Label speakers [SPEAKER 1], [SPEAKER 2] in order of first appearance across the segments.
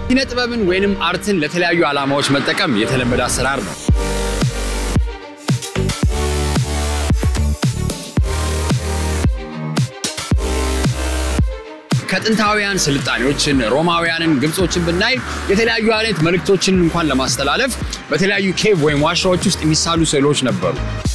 [SPEAKER 1] ኪነ ጥበብን ወይንም አርትን ለተለያዩ ዓላማዎች መጠቀም የተለመደ አሰራር ነው። ከጥንታውያን ስልጣኔዎችን ሮማውያንን፣ ግብጾችን ብናይ የተለያዩ አይነት መልእክቶችን እንኳን ለማስተላለፍ በተለያዩ ኬቭ ወይም ዋሻዎች ውስጥ የሚሳሉ ስዕሎች ነበሩ።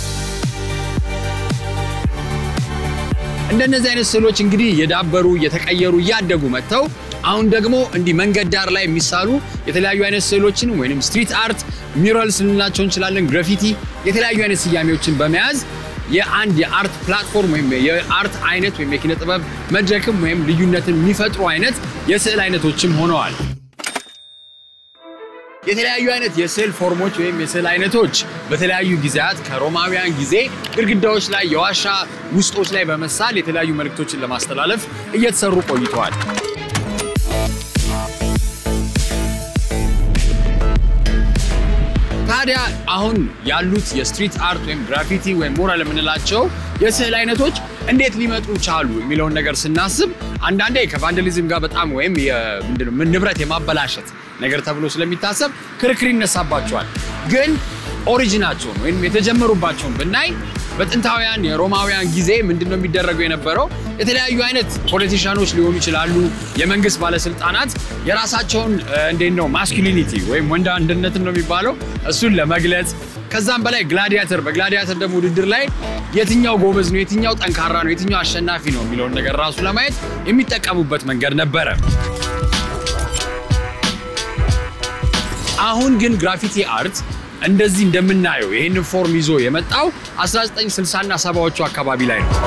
[SPEAKER 1] እንደነዚህ አይነት ስዕሎች እንግዲህ እየዳበሩ እየተቀየሩ እያደጉ መጥተው አሁን ደግሞ እንዲህ መንገድ ዳር ላይ የሚሳሉ የተለያዩ አይነት ስዕሎችን ወይም ስትሪት አርት ሚራልስ ልንላቸው እንችላለን፣ ግራፊቲ የተለያዩ አይነት ስያሜዎችን በመያዝ የአንድ የአርት ፕላትፎርም ወይም የአርት አይነት ወይም የኪነ ጥበብ መድረክም ወይም ልዩነትን የሚፈጥሩ አይነት የስዕል አይነቶችም ሆነዋል። የተለያዩ አይነት የስዕል ፎርሞች ወይም የስዕል አይነቶች በተለያዩ ጊዜያት ከሮማውያን ጊዜ ግድግዳዎች ላይ የዋሻ ውስጦች ላይ በመሳል የተለያዩ መልእክቶችን ለማስተላለፍ እየተሰሩ ቆይተዋል። ታዲያ አሁን ያሉት የስትሪት አርት ወይም ግራፊቲ ወይም ሙራል የምንላቸው የስዕል አይነቶች እንዴት ሊመጡ ቻሉ የሚለውን ነገር ስናስብ አንዳንዴ ከቫንደሊዝም ጋር በጣም ወይም ንብረት የማበላሸት ነገር ተብሎ ስለሚታሰብ ክርክር ይነሳባቸዋል። ግን ኦሪጂናቸውን ወይም የተጀመሩባቸውን ብናይ በጥንታውያን የሮማውያን ጊዜ ምንድን ነው የሚደረገው የነበረው? የተለያዩ አይነት ፖለቲሻኖች ሊሆኑ ይችላሉ፣ የመንግስት ባለስልጣናት የራሳቸውን እንዴት ነው ማስኩሊኒቲ ወይም ወንድ አንድነትን ነው የሚባለው እሱን ለመግለጽ ከዛም በላይ ግላዲያተር በግላዲያተር ደግሞ ውድድር ላይ የትኛው ጎበዝ ነው፣ የትኛው ጠንካራ ነው፣ የትኛው አሸናፊ ነው የሚለውን ነገር ራሱ ለማየት የሚጠቀሙበት መንገድ ነበረ። አሁን ግን ግራፊቲ አርት እንደዚህ እንደምናየው ይህንን ፎርም ይዞ የመጣው 1960 እና ሰባዎቹ አካባቢ ላይ ነው።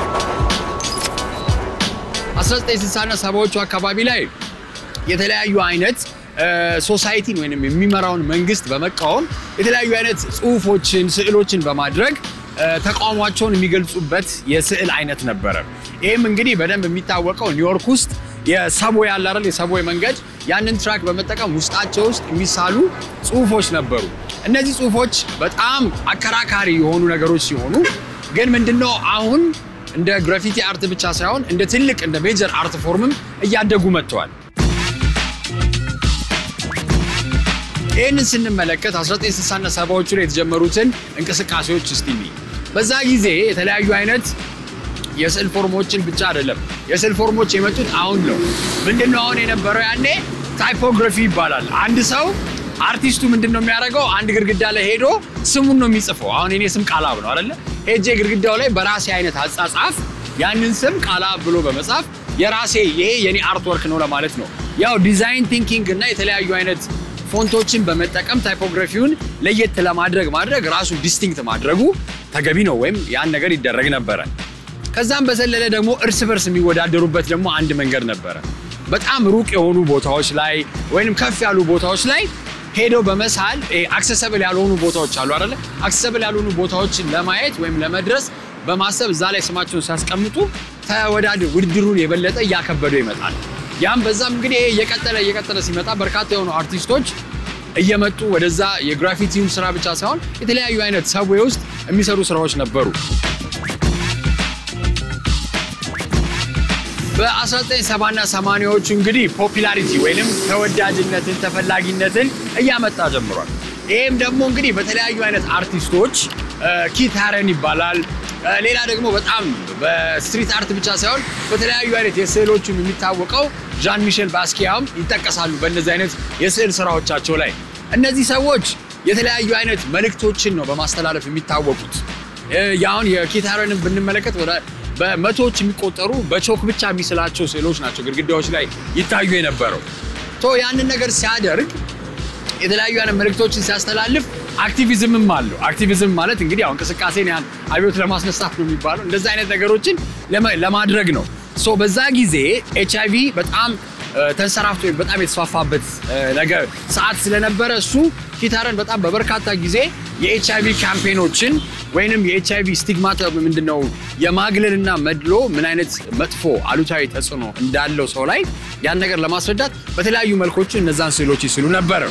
[SPEAKER 1] 1960 እና ሰባዎቹ አካባቢ ላይ የተለያዩ አይነት ሶሳይቲን ወይም የሚመራውን መንግስት በመቃወም የተለያዩ አይነት ጽሁፎችን፣ ስዕሎችን በማድረግ ተቃውሟቸውን የሚገልጹበት የስዕል አይነት ነበረ። ይህም እንግዲህ በደንብ የሚታወቀው ኒውዮርክ ውስጥ የሰቦይ ያለ አይደል የሰቦይ መንገድ ያንን ትራክ በመጠቀም ውስጣቸው ውስጥ የሚሳሉ ጽሁፎች ነበሩ። እነዚህ ጽሁፎች በጣም አከራካሪ የሆኑ ነገሮች ሲሆኑ ግን ምንድነው አሁን እንደ ግራፊቲ አርት ብቻ ሳይሆን እንደ ትልቅ እንደ ሜጀር አርት ፎርምም እያደጉ መጥተዋል። ይህንን ስንመለከት 1960 እና ሰባዎቹ ላይ የተጀመሩትን እንቅስቃሴዎች እስቲ በዛ ጊዜ የተለያዩ አይነት የስዕል ፎርሞችን ብቻ አይደለም። የስዕል ፎርሞች የመጡት አሁን ነው። ምንድነው አሁን የነበረው? ያኔ ታይፖግራፊ ይባላል። አንድ ሰው አርቲስቱ ምንድን ነው የሚያደርገው? አንድ ግድግዳ ላይ ሄዶ ስሙን ነው የሚጽፈው። አሁን የኔ ስም ቃላብ ነው አይደለ? ሄጄ ግድግዳው ላይ በራሴ አይነት አጻጻፍ ያንን ስም ቃላብ ብሎ በመጻፍ የራሴ ይሄ የኔ አርት ወርክ ነው ለማለት ነው። ያው ዲዛይን ቲንኪንግ እና የተለያዩ አይነት ፎንቶችን በመጠቀም ታይፖግራፊውን ለየት ለማድረግ ማድረግ ራሱ ዲስቲንክት ማድረጉ ተገቢ ነው፣ ወይም ያን ነገር ይደረግ ነበረ። ከዛም በዘለለ ደግሞ እርስ በርስ የሚወዳደሩበት ደግሞ አንድ መንገድ ነበረ። በጣም ሩቅ የሆኑ ቦታዎች ላይ ወይም ከፍ ያሉ ቦታዎች ላይ ሄደው በመሳል አክሰሰብል ያልሆኑ ቦታዎች አሉ አይደለ? አክሰሰብል ያልሆኑ ቦታዎችን ለማየት ወይም ለመድረስ በማሰብ እዛ ላይ ስማቸውን ሲያስቀምጡ ተወዳድር ውድድሩን የበለጠ እያከበደው ይመጣል። ያም በዛም እንግዲህ እየቀጠለ እየቀጠለ ሲመጣ በርካታ የሆኑ አርቲስቶች እየመጡ ወደዛ የግራፊቲውን ስራ ብቻ ሳይሆን የተለያዩ አይነት ሰብዌ ውስጥ የሚሰሩ ስራዎች ነበሩ። በ1970 እና 80ዎቹ እንግዲህ ፖፒላሪቲ ወይንም ተወዳጅነትን ተፈላጊነትን እያመጣ ጀምሯል። ይህም ደግሞ እንግዲህ በተለያዩ አይነት አርቲስቶች ኪት ሃረን ይባላል። ሌላ ደግሞ በጣም በስትሪት አርት ብቻ ሳይሆን በተለያዩ አይነት የስዕሎቹም የሚታወቀው ዣን ሚሼል ባስኪያም ይጠቀሳሉ። በእነዚህ አይነት የስዕል ስራዎቻቸው ላይ እነዚህ ሰዎች የተለያዩ አይነት መልእክቶችን ነው በማስተላለፍ የሚታወቁት። ያሁን የኪት ሃረንን ብንመለከት በመቶዎች የሚቆጠሩ በቾክ ብቻ የሚስላቸው ስዕሎች ናቸው ግድግዳዎች ላይ ይታዩ የነበረው። ያንን ነገር ሲያደርግ የተለያዩ አይነት መልእክቶችን ሲያስተላልፍ አክቲቪዝምም አለው። አክቲቪዝም ማለት እንግዲህ ያው እንቅስቃሴን ያን አብዮት ለማስነሳት ነው የሚባለው። እንደዚህ አይነት ነገሮችን ለማድረግ ነው። ሶ በዛ ጊዜ ኤች አይቪ በጣም ተንሰራፍቶ በጣም የተስፋፋበት ነገር ሰዓት ስለነበረ እሱ ኪት ሃረን በጣም በበርካታ ጊዜ የኤች አይቪ ካምፔኖችን ወይንም የኤች አይቪ ስቲግማት ምንድነው የማግለልና መድሎ ምን አይነት መጥፎ አሉታዊ ተጽዕኖ እንዳለው ሰው ላይ ያን ነገር ለማስረዳት በተለያዩ መልኮች እነዛን ስዕሎች ይስሉ ነበረ።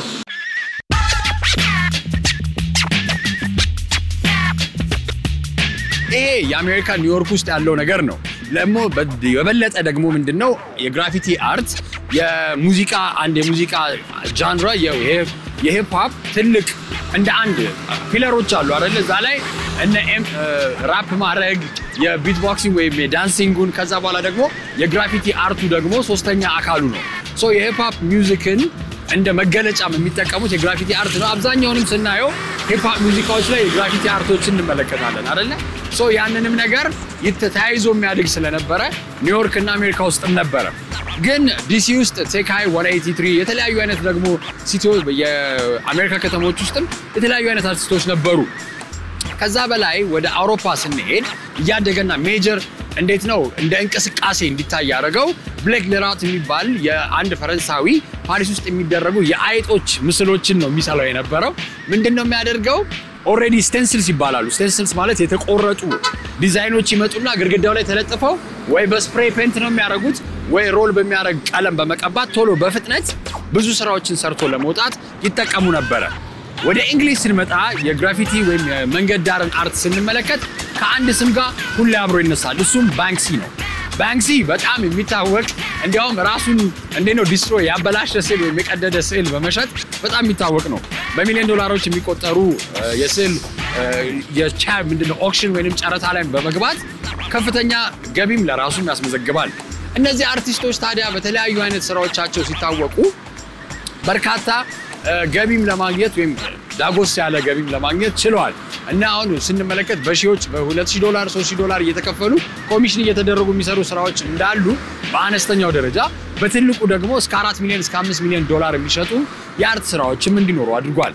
[SPEAKER 1] ይሄ የአሜሪካ ኒውዮርክ ውስጥ ያለው ነገር ነው። ደግሞ የበለጠ ደግሞ ምንድን ነው የግራፊቲ አርት የሙዚቃ አንድ የሙዚቃ ጃንራ የሂፕ ሆፕ ትልቅ እንደ አንድ ፒለሮች አሉ አይደለ? እዛ ላይ እነ ራፕ ማድረግ የቢትቦክሲንግ ወይም የዳንሲንጉን ከዛ በኋላ ደግሞ የግራፊቲ አርቱ ደግሞ ሶስተኛ አካሉ ነው። ሶ የሂፕ ሆፕ ሚውዚክን እንደ መገለጫም የሚጠቀሙት የግራፊቲ አርት ነው። አብዛኛውንም ስናየው ሂፕ ሆፕ ሙዚቃዎች ላይ የግራፊቲ አርቶችን እንመለከታለን አይደለ? ሶ ያንንም ነገር ተያይዞ የሚያድግ ስለነበረ ኒውዮርክ እና አሜሪካ ውስጥም ነበረ። ግን ዲሲ ውስጥ ቴካይ 183 የተለያዩ አይነት ደግሞ ሲቲዎች የአሜሪካ ከተሞች ውስጥም የተለያዩ አይነት አርቲስቶች ነበሩ። ከዛ በላይ ወደ አውሮፓ ስንሄድ እያደገና ሜጀር እንዴት ነው እንደ እንቅስቃሴ እንዲታይ ያደረገው ብሌክ ሌራት የሚባል የአንድ ፈረንሳዊ ፓሪስ ውስጥ የሚደረጉ የአይጦች ምስሎችን ነው የሚሰራው የነበረው። ምንድን ነው የሚያደርገው? ኦልሬዲ ስቴንስልስ ይባላሉ። ስቴንስልስ ማለት የተቆረጡ ዲዛይኖች ይመጡና ግድግዳው ላይ ተለጥፈው ወይ በስፕሬይ ፔንት ነው የሚያደርጉት ወይ ሮል በሚያደርግ ቀለም በመቀባት ቶሎ በፍጥነት ብዙ ስራዎችን ሰርቶ ለመውጣት ይጠቀሙ ነበረ። ወደ እንግሊዝ ስንመጣ የግራፊቲ ወይም የመንገድ ዳርን አርት ስንመለከት ከአንድ ስም ጋር ሁሌ አብሮ ይነሳል። እሱም ባንክሲ ነው። ባንክሲ በጣም የሚታወቅ እንዲያውም ራሱን እንዴት ነው ዲስትሮይ ያበላሸ ስዕል ወይም የቀደደ ስዕል በመሸጥ በጣም የሚታወቅ ነው። በሚሊዮን ዶላሮች የሚቆጠሩ የስዕል የቻ ምንድነው ኦክሽን ወይም ጨረታ ላይ በመግባት ከፍተኛ ገቢም ለራሱም ያስመዘግባል። እነዚህ አርቲስቶች ታዲያ በተለያዩ አይነት ስራዎቻቸው ሲታወቁ በርካታ ገቢም ለማግኘት ወይም ዳጎስ ያለ ገቢም ለማግኘት ችለዋል እና አሁን ስንመለከት በሺዎች በ2000 ዶላር 3000 ዶላር እየተከፈሉ ኮሚሽን እየተደረጉ የሚሰሩ ስራዎች እንዳሉ በአነስተኛው ደረጃ በትልቁ ደግሞ እስከ 4 ሚሊዮን እስከ 5 ሚሊዮን ዶላር የሚሸጡ የአርት ስራዎችም እንዲኖሩ አድርጓል።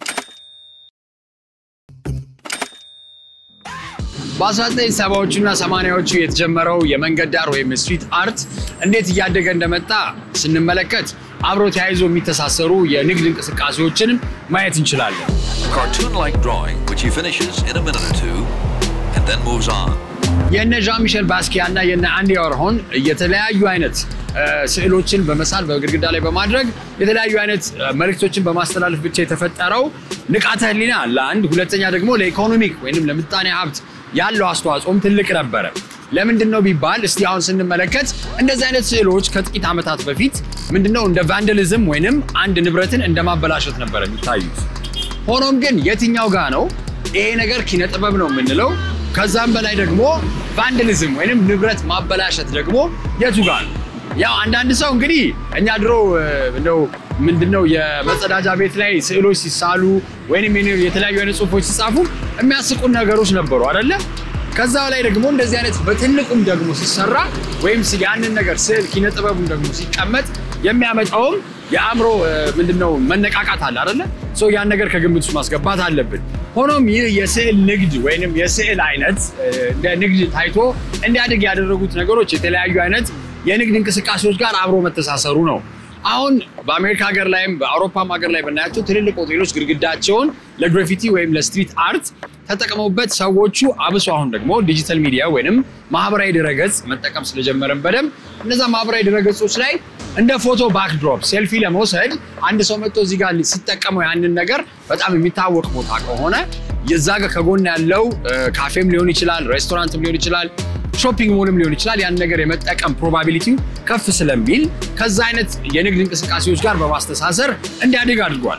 [SPEAKER 1] በ1970ዎቹና 80ዎቹ የተጀመረው የመንገድ ዳር ወይም ስትሪት አርት እንዴት እያደገ እንደመጣ ስንመለከት አብሮ ተያይዞ የሚተሳሰሩ የንግድ እንቅስቃሴዎችንም ማየት እንችላለን።
[SPEAKER 2] Cartoon-like drawing, which he finishes in a minute or two, and then moves on.
[SPEAKER 1] የነ ዣን ሚሼል ባስኪያ እና የነ አንዲ ዋርሆል የተለያዩ አይነት ስዕሎችን በመሳል በግድግዳ ላይ በማድረግ የተለያዩ አይነት መልእክቶችን በማስተላለፍ ብቻ የተፈጠረው ንቃተ ህሊና ለአንድ፣ ሁለተኛ ደግሞ ለኢኮኖሚክ ወይም ለምጣኔ ሀብት ያለው አስተዋጽኦም ትልቅ ነበረ። ለምንድን ነው ቢባል እስቲ አሁን ስንመለከት እንደዚህ አይነት ስዕሎች ከጥቂት ዓመታት በፊት ምንድነው እንደ ቫንደሊዝም ወይንም አንድ ንብረትን እንደ ማበላሸት ነበረ የሚታዩት። ሆኖም ግን የትኛው ጋ ነው ይሄ ነገር ኪነ ጥበብ ነው የምንለው? ከዛም በላይ ደግሞ ቫንደሊዝም ወይንም ንብረት ማበላሸት ደግሞ የቱ ጋ ነው? ያው አንዳንድ ሰው እንግዲህ እኛ ድሮ እንደው ምንድነው የመጸዳጃ ቤት ላይ ስዕሎች ሲሳሉ ወይንም የተለያዩ አይነት ጽሁፎች ሲጻፉ የሚያስቁን ነገሮች ነበሩ አይደለ? ከዛ ላይ ደግሞ እንደዚህ አይነት በትልቁም ደግሞ ሲሰራ ወይም ያንን ነገር ስዕል ኪነ ጥበቡን ደግሞ ሲቀመጥ የሚያመጣውም የአእምሮ ምንድነው መነቃቃት አለ አይደለ? ያን ነገር ከግምት ውስጥ ማስገባት አለብን። ሆኖም ይህ የስዕል ንግድ ወይንም የስዕል አይነት እንደ ንግድ ታይቶ እንዲያድግ ያደረጉት ነገሮች የተለያዩ አይነት የንግድ እንቅስቃሴዎች ጋር አብሮ መተሳሰሩ ነው። አሁን በአሜሪካ ሀገር ላይም በአውሮፓም ሀገር ላይ ብናያቸው ትልልቅ ሆቴሎች ግድግዳቸውን ለግራፊቲ ወይም ለስትሪት አርት ተጠቅመውበት ሰዎቹ አብሶ አሁን ደግሞ ዲጂታል ሚዲያ ወይንም ማህበራዊ ድረገጽ መጠቀም ስለጀመረን በደንብ እነዛ ማህበራዊ ድረገጾች ላይ እንደ ፎቶ ባክድሮፕ ሴልፊ ለመውሰድ አንድ ሰው መጥቶ እዚህ ጋር ሲጠቀመው ያንን ነገር በጣም የሚታወቅ ቦታ ከሆነ የዛ ጋር ከጎን ያለው ካፌም ሊሆን ይችላል፣ ሬስቶራንትም ሊሆን ይችላል፣ ሾፒንግ ሞልም ሊሆን ይችላል። ያን ነገር የመጠቀም ፕሮባቢሊቲው ከፍ ስለሚል ከዛ አይነት የንግድ እንቅስቃሴዎች ጋር በማስተሳሰር እንዲያድግ አድርጓል።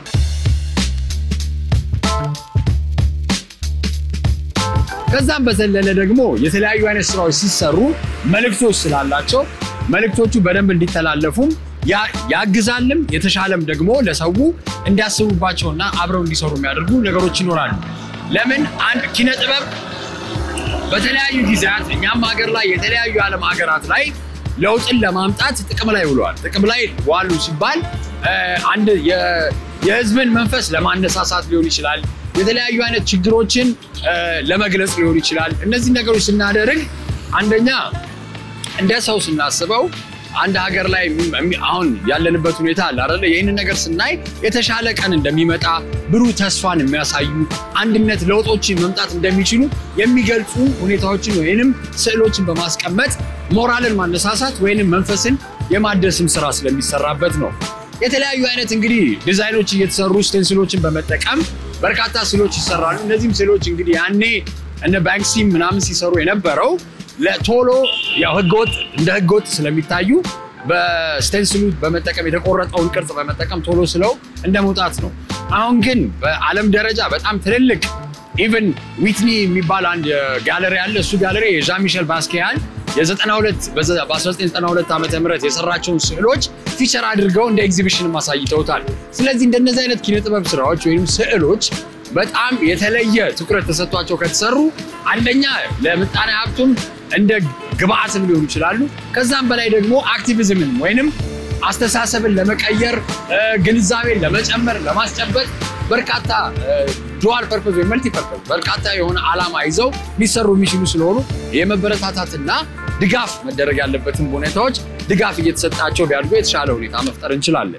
[SPEAKER 1] ከዛም በዘለለ ደግሞ የተለያዩ አይነት ስራዎች ሲሰሩ መልእክቶች ስላላቸው መልእክቶቹ በደንብ እንዲተላለፉም ያግዛልም የተሻለም ደግሞ ለሰው እንዲያስቡባቸውና አብረው እንዲሰሩ የሚያደርጉ ነገሮች ይኖራሉ። ለምን አንድ ኪነ ጥበብ በተለያዩ ጊዜያት እኛም ሀገር ላይ የተለያዩ የዓለም ሀገራት ላይ ለውጥን ለማምጣት ጥቅም ላይ ውለዋል። ጥቅም ላይ ዋሉ ሲባል አንድ የህዝብን መንፈስ ለማነሳሳት ሊሆን ይችላል። የተለያዩ አይነት ችግሮችን ለመግለጽ ሊሆን ይችላል። እነዚህ ነገሮች ስናደርግ አንደኛ እንደ ሰው ስናስበው አንድ ሀገር ላይ አሁን ያለንበት ሁኔታ አለ አይደለ? ይህንን ነገር ስናይ የተሻለ ቀን እንደሚመጣ ብሩህ ተስፋን የሚያሳዩ አንድነት፣ ለውጦችን መምጣት እንደሚችሉ የሚገልጹ ሁኔታዎችን ወይንም ስዕሎችን በማስቀመጥ ሞራልን ማነሳሳት ወይንም መንፈስን የማደስም ስራ ስለሚሰራበት ነው። የተለያዩ አይነት እንግዲህ ዲዛይኖች እየተሰሩ ስቴንስሎችን በመጠቀም በርካታ ስዕሎች ይሰራሉ። እነዚህም ስዕሎች እንግዲህ ያኔ እነ ባንክሲ ምናምን ሲሰሩ የነበረው ለቶሎ ያው ህገወጥ እንደ ህገወጥ ስለሚታዩ በስቴንስሉ በመጠቀም የተቆረጠውን ቅርጽ በመጠቀም ቶሎ ስለው እንደ መውጣት ነው። አሁን ግን በዓለም ደረጃ በጣም ትልልቅ ኢቨን ዊትኒ የሚባል አንድ ጋለሪ አለ። እሱ ጋለሪ የዣን ሚሸል ባስኪያን የ92 በ1992 ዓ ም የሰራቸውን ስዕሎች ፊቸር አድርገው እንደ ኤግዚቢሽን አሳይተውታል። ስለዚህ እንደነዚህ አይነት ኪነ ጥበብ ስራዎች ወይም ስዕሎች በጣም የተለየ ትኩረት ተሰጥቷቸው ከተሰሩ አንደኛ ለምጣኔ ሀብቱም እንደ ግብአትም ሊሆኑ ይችላሉ። ከዛም በላይ ደግሞ አክቲቪዝምን ወይንም አስተሳሰብን ለመቀየር ግንዛቤን ለመጨመር ለማስጨበጥ በርካታ ዱዋል ፐርፐዝ ወይም መልቲ ፐርፐዝ በርካታ የሆነ ዓላማ ይዘው ሊሰሩ የሚችሉ ስለሆኑ የመበረታታትና ድጋፍ መደረግ ያለበትን ሁኔታዎች ድጋፍ እየተሰጣቸው ቢያድጉ የተሻለ ሁኔታ መፍጠር እንችላለን።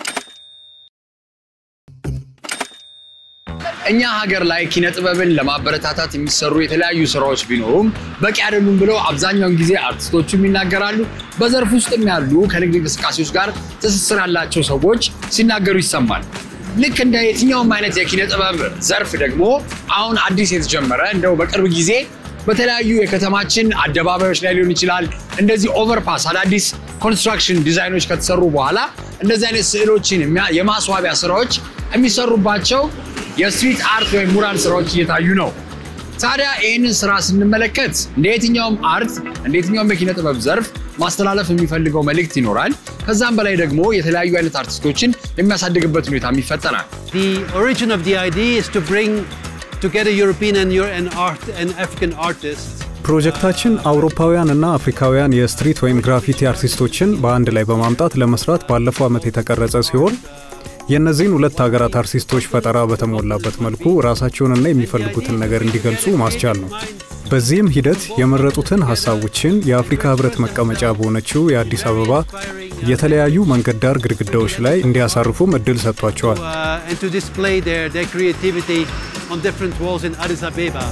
[SPEAKER 1] እኛ ሀገር ላይ ኪነ ጥበብን ለማበረታታት የሚሰሩ የተለያዩ ስራዎች ቢኖሩም በቂ አይደሉም ብለው አብዛኛውን ጊዜ አርቲስቶቹም ይናገራሉ። በዘርፍ ውስጥም ያሉ ከንግድ እንቅስቃሴዎች ጋር ትስስር ያላቸው ሰዎች ሲናገሩ ይሰማል። ልክ እንደ የትኛውም አይነት የኪነ ጥበብ ዘርፍ ደግሞ አሁን አዲስ የተጀመረ እንደው በቅርብ ጊዜ በተለያዩ የከተማችን አደባባዮች ላይ ሊሆን ይችላል እንደዚህ ኦቨርፓስ አዳዲስ ኮንስትራክሽን ዲዛይኖች ከተሰሩ በኋላ እንደዚህ አይነት ስዕሎችን የማስዋቢያ ስራዎች የሚሰሩባቸው የስትሪት አርት ወይም ሙራል ስራዎች እየታዩ ነው። ታዲያ ይህንን ስራ ስንመለከት እንደ የትኛውም አርት እንደ የትኛውም የኪነ ጥበብ ዘርፍ ማስተላለፍ የሚፈልገው መልእክት ይኖራል። ከዛም በላይ ደግሞ የተለያዩ አይነት አርቲስቶችን የሚያሳድግበት ሁኔታም ይፈጠራል።
[SPEAKER 3] The origin of the idea is to bring together European and, Euro- and, art, and African artists
[SPEAKER 4] ፕሮጀክታችን አውሮፓውያን እና አፍሪካውያን የስትሪት ወይም ግራፊቲ አርቲስቶችን በአንድ ላይ በማምጣት ለመስራት ባለፈው ዓመት የተቀረጸ ሲሆን የእነዚህን ሁለት ሀገራት አርቲስቶች ፈጠራ በተሞላበት መልኩ ራሳቸውንና የሚፈልጉትን ነገር እንዲገልጹ ማስቻል ነው። በዚህም ሂደት የመረጡትን ሀሳቦችን የአፍሪካ ህብረት መቀመጫ በሆነችው የአዲስ አበባ የተለያዩ መንገድ ዳር ግድግዳዎች ላይ እንዲያሳርፉም እድል ሰጥቷቸዋል።
[SPEAKER 3] uh, and to display their, their creativity on different walls in Addis Ababa.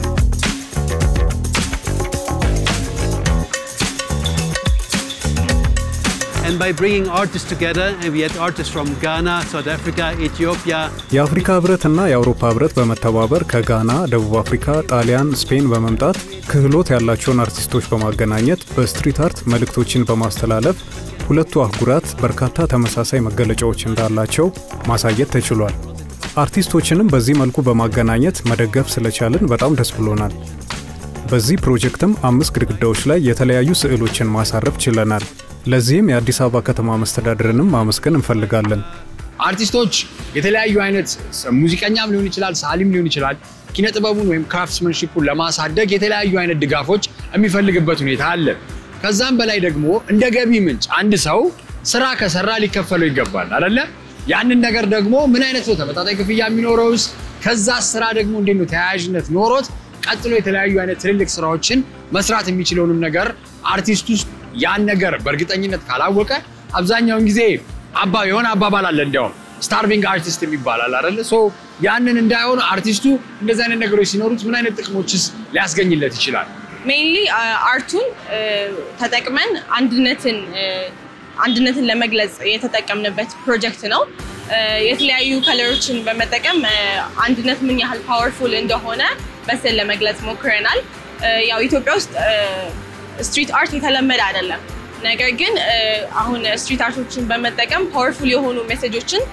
[SPEAKER 3] And by bringing artists together, and we had artists from Ghana, South Africa, Ethiopia,
[SPEAKER 4] የአፍሪካ ህብረትና የአውሮፓ ህብረት በመተባበር ከጋና፣ ደቡብ አፍሪካ፣ ጣሊያን፣ ስፔን በመምጣት ክህሎት ያላቸውን አርቲስቶች በማገናኘት በስትሪት አርት መልእክቶችን በማስተላለፍ ሁለቱ አህጉራት በርካታ ተመሳሳይ መገለጫዎች እንዳላቸው ማሳየት ተችሏል። አርቲስቶችንም በዚህ መልኩ በማገናኘት መደገፍ ስለቻልን በጣም ደስ ብሎናል። በዚህ ፕሮጀክትም አምስት ግድግዳዎች ላይ የተለያዩ ስዕሎችን ማሳረፍ ችለናል። ለዚህም የአዲስ አበባ ከተማ መስተዳድርንም ማመስገን እንፈልጋለን።
[SPEAKER 1] አርቲስቶች የተለያዩ አይነት ሙዚቀኛም ሊሆን ይችላል፣ ሳሊም ሊሆን ይችላል። ኪነ ጥበቡን ወይም ክራፍትስመንሺፑን ለማሳደግ የተለያዩ አይነት ድጋፎች የሚፈልግበት ሁኔታ አለ። ከዛም በላይ ደግሞ እንደ ገቢ ምንጭ አንድ ሰው ስራ ከሰራ ሊከፈለው ይገባል አይደለ? ያንን ነገር ደግሞ ምን አይነት ነው ተመጣጣኝ ክፍያ የሚኖረውስ? ከዛ ስራ ደግሞ እንዴት ነው ተያያዥነት ኖሮት ቀጥሎ የተለያዩ አይነት ትልልቅ ስራዎችን መስራት የሚችለውንም ነገር አርቲስት ውስጥ ያን ነገር በእርግጠኝነት ካላወቀ አብዛኛውን ጊዜ አባ የሆነ አባባል አለ እንዲያውም ስታርቪንግ አርቲስት የሚባላል አይደለ? ሶ ያንን እንዳይሆን አርቲስቱ እንደዚህ አይነት ነገሮች ሲኖሩት ምን አይነት ጥቅሞችስ ሊያስገኝለት ይችላል?
[SPEAKER 5] ሜይንሊ አርቱን ተጠቅመን አንድነትን አንድነትን ለመግለጽ የተጠቀምንበት ፕሮጀክት ነው። የተለያዩ ከለሮችን በመጠቀም አንድነት ምን ያህል ፓወርፉል እንደሆነ በስዕል ለመግለጽ ሞክረናል። ያው ኢትዮጵያ ውስጥ ስትሪት አርት የተለመደ አይደለም። ነገር ግን አሁን ስትሪት አርቶችን በመጠቀም ፓወርፉል የሆኑ ሜሴጆችን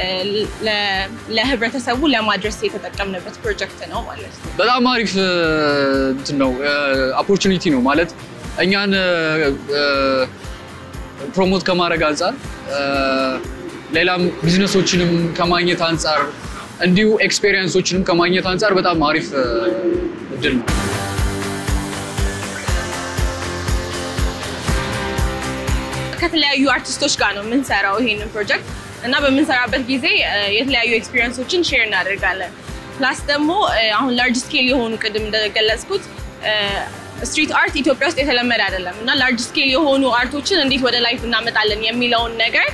[SPEAKER 5] ለህብረተሰቡ ለማድረስ የተጠቀምንበት ፕሮጀክት ነው ማለት ነው።
[SPEAKER 6] በጣም አሪፍ እንትን ነው ኦፖርቹኒቲ ነው ማለት እኛን ፕሮሞት ከማድረግ አንጻር ሌላም ቢዝነሶችንም ከማግኘት አንጻር እንዲሁ ኤክስፔሪየንሶችንም ከማግኘት አንጻር በጣም አሪፍ እድል ነው።
[SPEAKER 5] ከተለያዩ አርቲስቶች ጋር ነው የምንሰራው ይሄንን ፕሮጀክት እና በምንሰራበት ጊዜ የተለያዩ ኤክስፒሪየንሶችን ሼር እናደርጋለን። ፕላስ ደግሞ አሁን ላርጅ ስኬል የሆኑ ቅድም እንደገለጽኩት ስትሪት አርት ኢትዮጵያ ውስጥ የተለመደ አይደለም እና ላርጅ ስኬል የሆኑ አርቶችን እንዴት ወደ ላይፍ እናመጣለን የሚለውን ነገር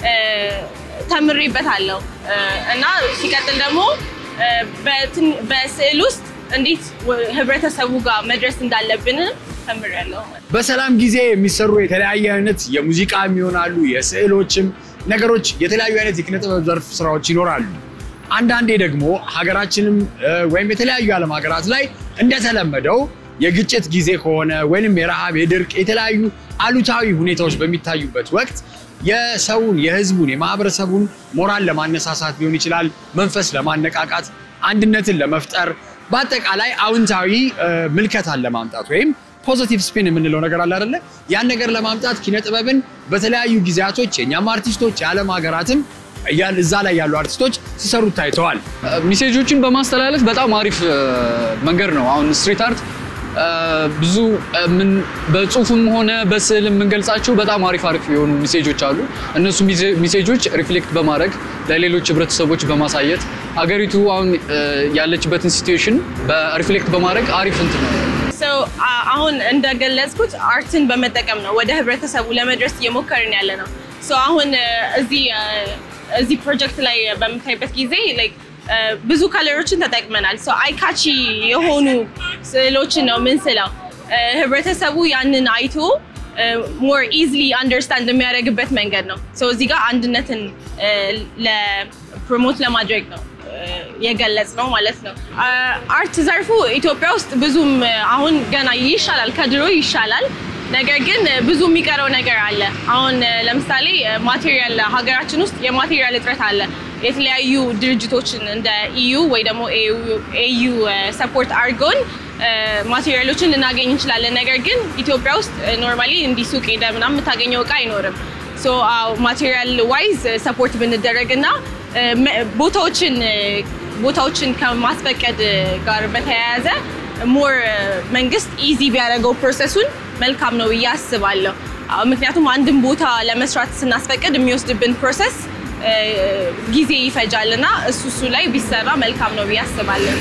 [SPEAKER 5] ተምሬበታለሁ እና ሲቀጥል ደግሞ በስዕል ውስጥ እንዴት ህብረተሰቡ ጋር መድረስ እንዳለብንም ተምሬያለሁ።
[SPEAKER 1] በሰላም ጊዜ የሚሰሩ የተለያየ አይነት የሙዚቃ ይሆናሉ፣ የስዕሎችም ነገሮች የተለያዩ አይነት የኪነ ጥበብ ዘርፍ ስራዎች ይኖራሉ። አንዳንዴ ደግሞ ሀገራችንም ወይም የተለያዩ የዓለም ሀገራት ላይ እንደተለመደው የግጭት ጊዜ ከሆነ ወይንም የረሃብ፣ የድርቅ፣ የተለያዩ አሉታዊ ሁኔታዎች በሚታዩበት ወቅት የሰውን፣ የህዝቡን፣ የማህበረሰቡን ሞራል ለማነሳሳት ሊሆን ይችላል፣ መንፈስ ለማነቃቃት፣ አንድነትን ለመፍጠር በአጠቃላይ አዎንታዊ እ፣ ምልከታን ለማምጣት ወይም ፖዚቲቭ ስፒን የምንለው ነገር አለ አይደለ? ያን ነገር ለማምጣት ኪነ ጥበብን በተለያዩ ጊዜያቶች የእኛም አርቲስቶች የዓለም ሀገራትም እያ- እዛ ላይ ያሉ አርቲስቶች ሲሰሩት ታይተዋል።
[SPEAKER 6] ሚሴጆችን በማስተላለፍ በጣም አሪፍ እ፣ መንገድ ነው። አሁን ስትሪት አርት እ፣ ብዙ እ፣ ምን በጽሁፍም ሆነ በስዕል የምንገልጻቸው በጣም አሪፍ አሪፍ የሆኑ ሚሴጆች አሉ። እነሱ ሚዜ- ሚሴጆች ሪፍሌክት በማድረግ ለሌሎች ህብረተሰቦች በማሳየት አገሪቱ አሁን እ፣ ያለችበትን ሲትዌሽን በሪፍሌክት በማድረግ አሪፍ እንትን ነው።
[SPEAKER 5] So, አ- አሁን እንደገለጽኩት አርትን በመጠቀም ነው ወደ ህብረተሰቡ ለመድረስ እየሞከርን ያለ ነው። So, አሁን እ፣ እዚህ እ፣ እዚህ ፕሮጀክት ላይ በምታይበት ጊዜ like እ፣ ብዙ ከለሮችን ተጠቅመናል። So, አይካቺ የሆኑ ስዕሎችን ነው ምንስለው እ፣ ህብረተሰቡ ያንን አይቶ ሞር ኢዝሊ አንደርስታንድ የሚያደርግበት መንገድ ነው። So, እዚህ ጋር አንድነትን ለፕሮሞት ለማድረግ ነው የገለጽ ነው ማለት ነው። አርት ዘርፉ ኢትዮጵያ ውስጥ ብዙም አሁን ገና ይሻላል፣ ከድሮ ይሻላል። ነገር ግን ብዙ የሚቀረው ነገር አለ። አሁን ለምሳሌ ማቴሪያል ሀገራችን ውስጥ የማቴሪያል እጥረት አለ። የተለያዩ ድርጅቶችን እንደ ኢዩ ወይ ደግሞ ኤዩ ሰፖርት አድርገውን ማቴሪያሎችን ልናገኝ እንችላለን። ነገር ግን ኢትዮጵያ ውስጥ ኖርማሊ እንዲህ ሱቅ ሄደ ምናምን የምታገኘው እቃ አይኖርም። ሶ ማቴሪያል ዋይዝ ሰፖርት ብንደረግ እና ቦታዎችን ቦታዎችን ከማስፈቀድ ጋር በተያያዘ ሞር መንግስት ኢዚ ቢያደርገው ፕሮሰሱን መልካም ነው ብዬ አስባለሁ። ምክንያቱም አንድን ቦታ ለመስራት ስናስፈቅድ የሚወስድብን ፕሮሰስ ጊዜ ይፈጃል እና እሱ እሱ ላይ ቢሰራ መልካም ነው ብዬ አስባለሁ።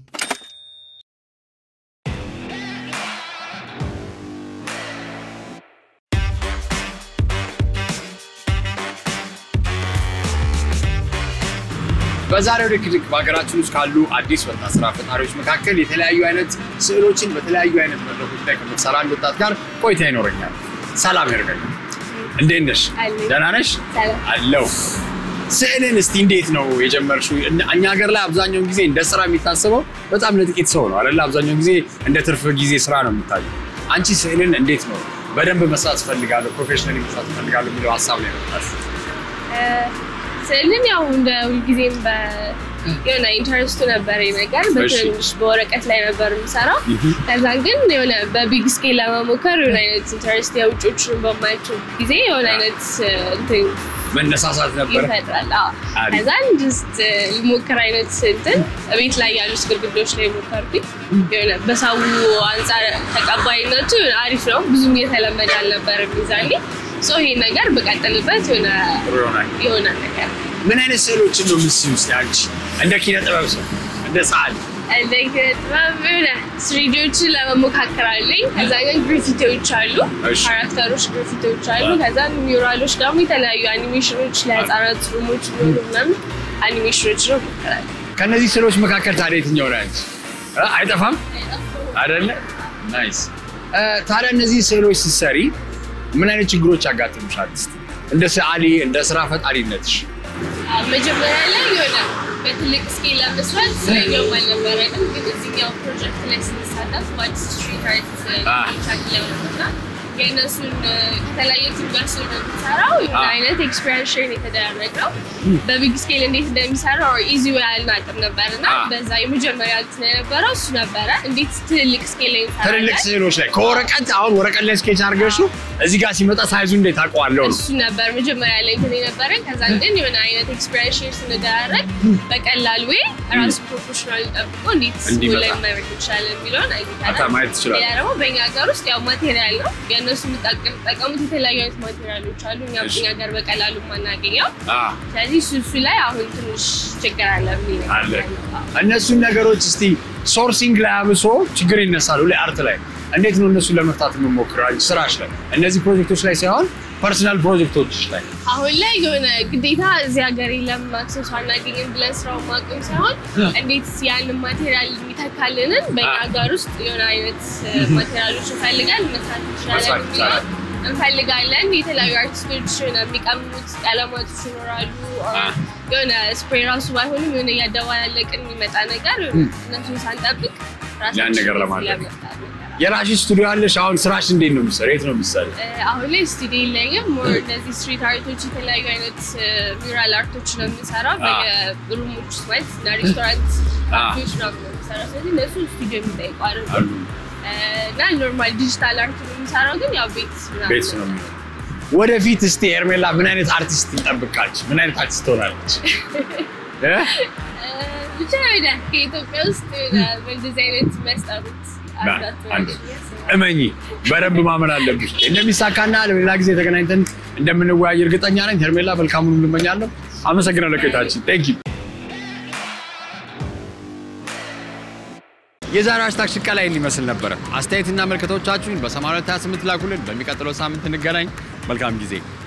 [SPEAKER 1] በዛሬው ድክድክ በሀገራችን ውስጥ ካሉ አዲስ ወጣት ስራ ፈጣሪዎች መካከል የተለያዩ አይነት ስዕሎችን በተለያዩ አይነት መድረኮች ላይ ከምትሰራ አንድ ወጣት ጋር ቆይታ ይኖረኛል። ሰላም ያደርገኛል። እንዴት ነሽ? ደህና ነሽ? አለው። ስዕልን እስቲ እንዴት ነው የጀመርሽው? እኛ ሀገር ላይ አብዛኛውን ጊዜ እንደ ስራ የሚታሰበው በጣም ለጥቂት ሰው ነው አይደለ? አብዛኛውን ጊዜ እንደ ትርፍ ጊዜ ስራ ነው የሚታየው። አንቺ ስዕልን እንዴት ነው በደንብ መስራት እፈልጋለሁ፣ ፕሮፌሽናሊ መስራት እፈልጋለሁ የሚለው ሀሳብ ላይ መጣሽ?
[SPEAKER 7] ስዕልን ያው እንደ ሁልጊዜም የሆነ ኢንተረስቱ ነበር ነገር በትንሽ በወረቀት ላይ ነበር የምሰራው። ከዛ ግን የሆነ በቢግ ስኬል ለመሞከር የሆነ አይነት ኢንተረስት የውጮችን በማያቸው ጊዜ የሆነ አይነት እንትን
[SPEAKER 1] መነሳሳት ነበር
[SPEAKER 7] ይፈጥራል። አዎ። ከዛ ጅስት ልሞክር አይነት እንትን ቤት ላይ ያሉት ግድግዳዎች ላይ ሞከርኩኝ። የሆነ በሰው አንጻር ተቀባይነቱ አሪፍ ነው። ብዙም እየተለመደ አልነበረም ይዛኔ ሶ ይሄን ነገር ብቀጥልበት የሆነ የሆነ ነገር
[SPEAKER 1] ምን አይነት ስዕሎችን ነው ምስል ውስጥ አንቺ እንደ ኪነ ጥበብ ሰው እንደ ሰዓሊ
[SPEAKER 7] እንደ ኪነ ጥበብ የሆነ ስሪዲዎችን ለመሞካከር አለኝ። ከዛ ግን ግሪፊቲዎች አሉ፣ ካራክተሮች ግሪፊቲዎች አሉ። ከዛ ሚውራሎች ደግሞ የተለያዩ አኒሜሽኖች ለህፃናት ሩሞች ሊሆኑ ምናምን አኒሜሽኖች ነው ሞክራለሁ።
[SPEAKER 1] ከእነዚህ ስዕሎች መካከል ታዲያ የትኛው ነው አንቺ? አይጠፋም አይደለ? ናይስ። ታዲያ እነዚህ ስዕሎች ስትሰሪ ምን አይነት ችግሮች ያጋጥሙሻል? እስኪ እንደ ሰዓሊ እንደ ስራ ፈጣሪነትሽ
[SPEAKER 7] መጀመሪያ ላይ የሆነ በትልቅ ስኬል ለመስራት ስለኛውም አልነበረንም፣ ግን እዚህኛው ፕሮጀክት ላይ ስንሳተፍ በአዲስ ስትሪት አርት ቻክ ለመመስራት የእነሱን ከተለያየ ቲም ጋር ስለሆነ የምንሰራው የሆነ አይነት ኤክስፔሪንስ ሼር የተደረገው በቢግ ስኬል እንዴት እንደሚሰራ ኢዚ አልናቅም ነበር እና በዛ የመጀመሪያ እንትን የነበረው እሱ ነበረ። እንዴት ትልልቅ ስኬል ላይ
[SPEAKER 1] ትልልቅ ስዕሎች ላይ ከወረቀት አሁን ወረቀት ላይ ስኬች አድርገሽ እዚህ ጋር ሲመጣ ሳይዙ እንዴት አውቀዋለሁ ነው
[SPEAKER 7] እሱ ነበር መጀመሪያ ላይ እንትን የነበረን። ከዛ ግን የሆነ አይነት ኤክስፔሪንስ ሼር ስንደራረግ በቀላል ወይ ራሱ ፕሮፌሽናል ጠብቆ እንዴት ስሙ ላይ ማድረግ ይቻላል የሚለውን አይተናል።
[SPEAKER 1] ማየት ትችላል።
[SPEAKER 7] ሌላ ደግሞ በእኛ ሀገር ውስጥ ያው ማቴሪያል ነው የእነሱ የሚጠቀሙት የተለያዩ አይነት ማቴሪያሎች አሉ፣ እኛ እኛ ሀገር በቀላሉ የማናገኘው። ስለዚህ እሱ እሱ ላይ አሁን ትንሽ ችግር አለ ብዬ ነው
[SPEAKER 1] አለ። እነሱን ነገሮች እስቲ ሶርሲንግ ላይ አብሶ ችግር ይነሳሉ ላይ አርት ላይ እንዴት ነው እነሱን ለመፍታት የምሞክረው? አንቺ ስራሽ ላይ እነዚህ ፕሮጀክቶች ላይ ሳይሆን ፐርሰናል ፕሮጀክቶች ላይ
[SPEAKER 7] አሁን ላይ የሆነ ግዴታ እዚህ ሀገር ለምን አክሰሱ አናገኝም ብለን ስራውን ማቆም ሳይሆን እንዴት ያንን ማቴሪያል የሚተካልንን በእኛ ሀገር ውስጥ የሆነ አይነት ማቴሪያሎች እንፈልጋል መስራት እንችላለን የሚለው እንፈልጋለን። የተለያዩ አርቲስቶች የሆነ የሚቀምሙት ቀለማቶች ይኖራሉ። የሆነ ስፕሬይ ራሱ ባይሆንም የሆነ እያደባላለቅን የሚመጣ ነገር እነሱን ሳንጠብቅ
[SPEAKER 1] ያን ነገር ለማድረግ
[SPEAKER 7] ለመፍታት ነገር
[SPEAKER 1] የራስሽ ስቱዲዮ አለሽ። አሁን ስራሽ እንዴት ነው የሚሰራው? የት ነው የሚሰራው?
[SPEAKER 7] አሁን ላይ ስቱዲዮ የለኝም። ሞር እነዚህ ስትሪት አርቶች፣ የተለያዩ አይነት ሚራል አርቶች ነው የምሰራው በየሩሞች ውስጥ ማለት እና ሬስቶራንት ካፌዎች ነው የምሰራው። ስለዚህ እነሱ ስቱዲዮ የሚጠይቁ
[SPEAKER 1] አሉ
[SPEAKER 7] አይደሉም እና ኖርማል ዲጂታል አርት ነው የምሰራው፣ ግን ያው ቤት ምናምን
[SPEAKER 1] ቤት ነው የሚሆነው። ወደፊት እስቲ ሄርሜላ ምን አይነት አርቲስት ትጠብቃለች? ምን አይነት አርቲስት ትሆናለች? እ?
[SPEAKER 7] ብቻ ወደ ከኢትዮጵያ ውስጥ በእንደዚህ አይነት መስጠሩት
[SPEAKER 1] አንድ እመኚ፣ በደንብ ማመን አለብሽ እንደሚሳካና ለሌላ ጊዜ ተገናኝተን እንደምንወያይ እርግጠኛ ነኝ። ሄርሜላ መልካሙን እንመኛለሁ። አመሰግናለሁ ቆይታችን። ቴንክ ዩ። የዛሬው ሃሽታግ ሽቀላ ይህን ይመስል ነበረ። አስተያየትና መልከቶቻችሁን በ8228 ላኩልን። በሚቀጥለው ሳምንት እንገናኝ። መልካም ጊዜ